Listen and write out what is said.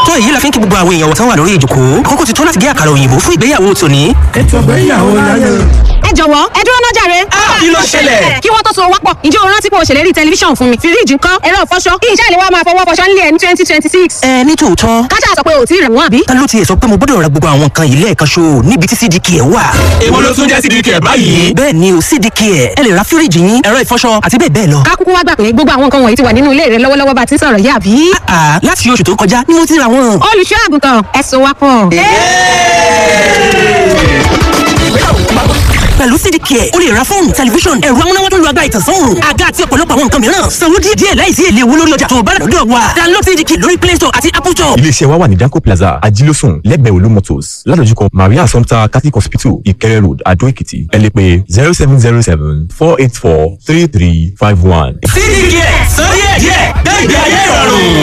tó èyí la fi ń kí gbogbo àwọn èèyàn tán wà lórí ìjòkó àkókò ti tó láti gé àkàrà òyìnbó fún ìgbéyàwó tòní. ètò ìgbéyàwó láyé. ẹ jọ̀wọ́ ẹ dúró náà jàre. kí ló ṣẹlẹ̀? kí wọ́n tó so wápọ̀ ǹjẹ́ o rántí pé o ṣèlérí tẹlifíṣàn fún mi fíríjì ńkọ́ ẹ̀rọ ìfọṣọ kí iṣẹ́ ìléwọ́ máa fọwọ́ fọṣọ nílé ẹ̀ ní twenty twenty six. ẹ ní tòótọ́ kájà sọ pé o ò tí ì rẹ̀ wọ́n àbí. ta ló tiẹ̀ sọ pé mo gbọ́dọ̀ ra gbogbo àwọn nǹkan yìí lẹ́ẹ̀kan ṣo níbi tí cdk ẹ̀ wà. èwo ló tún jẹ́ sídìkì ẹ̀ báyìí. bẹ́ẹ̀ ni o cdk ẹ̀ ẹ lè ra fíríjì yín ẹ̀rọ ìfọṣọ àti bẹ́ẹ̀ bẹ́ẹ̀ lọ. ká kúkú wá gbà pé gbogbo àwọn nǹkan wọ̀nyí ti wà nínú ilé rẹ lọ́wọ́lọ́wọ́ bá ti ń sọ̀rọ̀ yìí àbí. àà láti oṣù tó kọjá ni mo ti ra wọn. olùṣọ́ àgùntàn ẹ so wápọ̀. pẹ̀lú cdk ẹ̀ o lè ra fóònù tẹlifíṣọ̀n ẹ̀rọ amúnáwá tó ń lo agbára ìtànsán òòrùn àga àti ọ̀pọ̀lọpọ̀ àwọn nǹkan mìíràn sanwó díẹ̀ díẹ̀ láìsí èlé owó lórí ọjà tó o bá rà lọ́dọ̀ wa download cdk lórí play store àti apple store. iléeṣẹ́ wa wà ní danco plaza ajílósùn lẹ́gbẹ̀ẹ́ olú motors ládojúkọ maria assumpta catholic hospital ìkẹrẹ road adó èkìtì ẹ lè pè zero seven zero seven four eight four three three five one. sídìkì ẹ̀ sọ díẹ̀ díẹ̀ gbé ìgbé ayé ìrọ̀rùn.